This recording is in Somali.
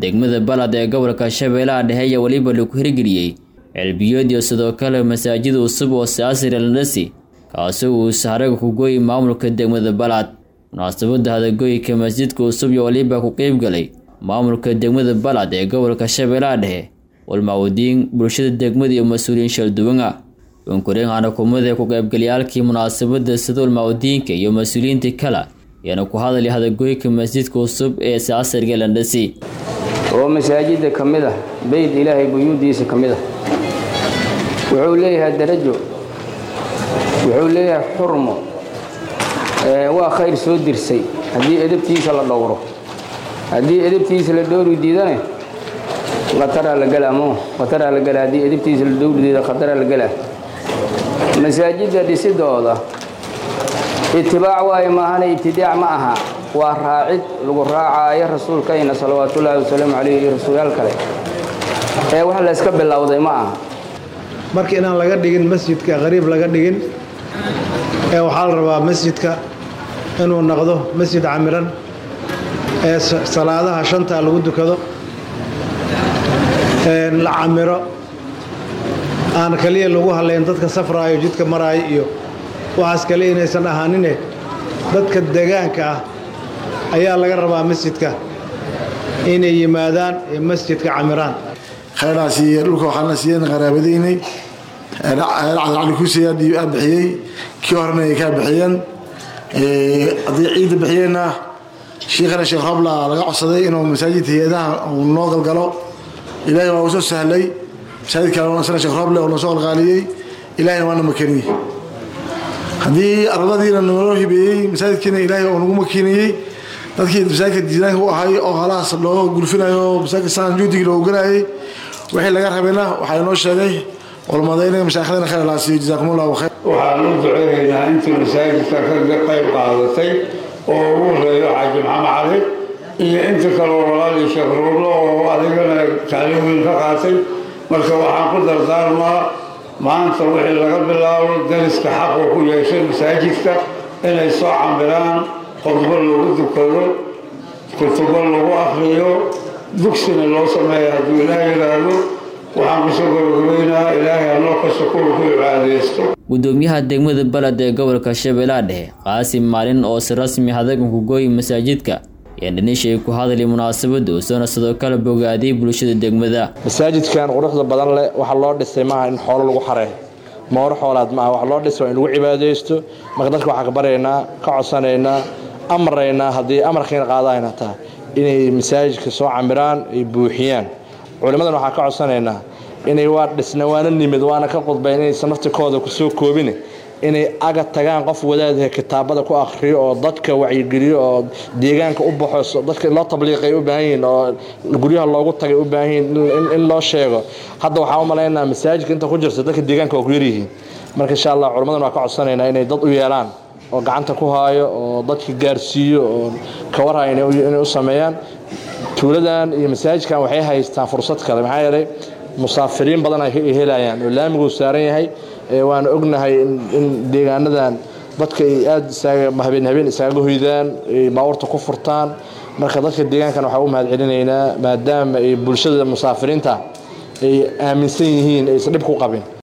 degmada balad ee gobolka shabeellaha dhexe ayaa weliba lagu hirgeliyey ceelbiyood iyo sidoo kale masaajid cusub oo saasir eldhasi kaasoo uu sahraga ku gooyi maamulka degmada balad munaasabadda hadagoyka masjidka cusub iyo waliba ku qeybgalay maamulka degmada balad ee gobolka shabeellaha dhexe walmacwudiin bulshada degmada iyo mas-uuliyiin shalduwana unkureen xanakumada ku qaybgalayaalkii munaasabadda sida walmacwudiinka iyo mas-uuliyiinta kale ayaana ku hadalay hadagoyka masjidka cusub ee saasirga eldhasi oo masaajidda ka mid ah beyd ilaahay buyuudiisa ka mid ah wuxuu leeyahay darajo wuxuu leeyahay xurmo waa khayr soo dirsay haddii edabtiisa la dhowro haddii edabtiisa la dhowri diidane khataraa la gelaa mo khataraa la gelaa haddii edabtiisa la dhowri diida khataraa la gelaa masaajidda dhisidooda itibaac waaye maahane ibtidaac ma aha waa raacid lagu raacaayo rasuulkayna salawaatullaahi wasalaamu calayh iyo rasuulyaal kale ee wax layska bilowday ma aha marka inaan laga dhigin masjidka qariib laga dhigin ee waxaa la rabaa masjidka inuu noqdo masjid camiran ee salaadaha shanta lagu dukado la camiro aan kaliya lagu halayn dadka safraayo jidka maraayo iyo waxaas kale inaysan ahaanine dadka degaanka ah ayaa laga rabaa masjidka inay yimaadaan ee masjidka camiraan khayraas iyo dhulka waxaana siiyeen qaraabadaynay cali kuusey aa bixiyey kii horena ay kaa bixiyeen haddii ciidda bixiyeenna shiikhana sheekh robla laga codsaday inuu masaajidka hay-adaha uu noo galgalo ilaahay waa uu soo sahlay masaajidka sana sheekh roble oo noo soo qalqaaliyey ilaahayna waana makaniyey haddii ardadiina noo hibeeyey masaajidkiina ilaahay oo nagu makiniyey dadkii masaajidka diidaanka u ahay oo halahaas loo gulfinayo masaajidka saan juudigii loogu ganayay wixii laga rabayna waxaa inoo sheegay culmadayna mashaaikhdana khayr laa siiyo jazaakumullahu khayr waxaan u duceynaynaa intii masaajidka ka qayb qaadatay oo ugu horeeyo xaaji maxamed cali iyo inta kaleo walaalii sheekh ruurlo oo adigana kaalin weyn ka qaatay marka waxaan ku dardaarmaa maanta wixii laga bilaabo dariska xaqu ku yeeshay masaajidka inay soo cambiraan qodbo lagu dukado kutubo lagu akriyo dugsina loo sameeya hadduu ilaah yidhaahdo waxaan kusoo gabagabeynaa ilaahay hanoo kasta kuwa ku cibaadaysto gudoomiyaha degmada baled ee gobolka shabeellaha dhexe qaasim maalin oo si rasmi hadagan ku gooyi masaajidka ayaan dhanishay ku hadlay munaasabadda usoona sidoo kale bogaadiyay bulshada degmada masaajidkan quruxda badan leh waxaa loo dhisay maaha in xoolo lagu xareeyo mooro xoolaad maaha waxa loo dhisay waa in lagu cibaadaysto marka dadka waxaan ka baryaynaa ka codsanaynaa amraynaa haddii amarkiina qaadayna tahay inay masaajidka soo camiraan ay buuxiyaan culimmadan waxaan ka codsanaynaa inay waa dhisna waana nimid waana ka qudbayn inaysan naftikooda kusoo koobin inay aga tagaan qof wadaadaha kitaabada ku akhriyo oo dadka wacyigeliyo oo deegaanka u baxo dadka loo tabliiqay u baahan yihiin oo guryaha loogu tagay u baahan yihiin in loo sheego hadda waxaan u malaynaa masaajidka inta ku jirta dadka deegaanka waa ku yaryihiin marka insha allah culimmadan waa ka codsanaynaa inay dad u yeelaan oo gacanta ku haayo oo dadka gaarsiiyo oo kawarhaya inay u sameeyaan tuuladan iyo masaajidkan waxay haystaan fursad kale maxaa yeelay musaafiriin badan ay helayaan oo laamiguu saaran yahay waana ognahay in deegaanadan dadka ay aada habeen habeen isaaga hoydaan baabuurta ku furtaan marka dadka deegaankan waxaa u mahad celinaynaa maadaama ay bulshada musaafiriinta ay aaminsan yihiin aysan dhib ku qabin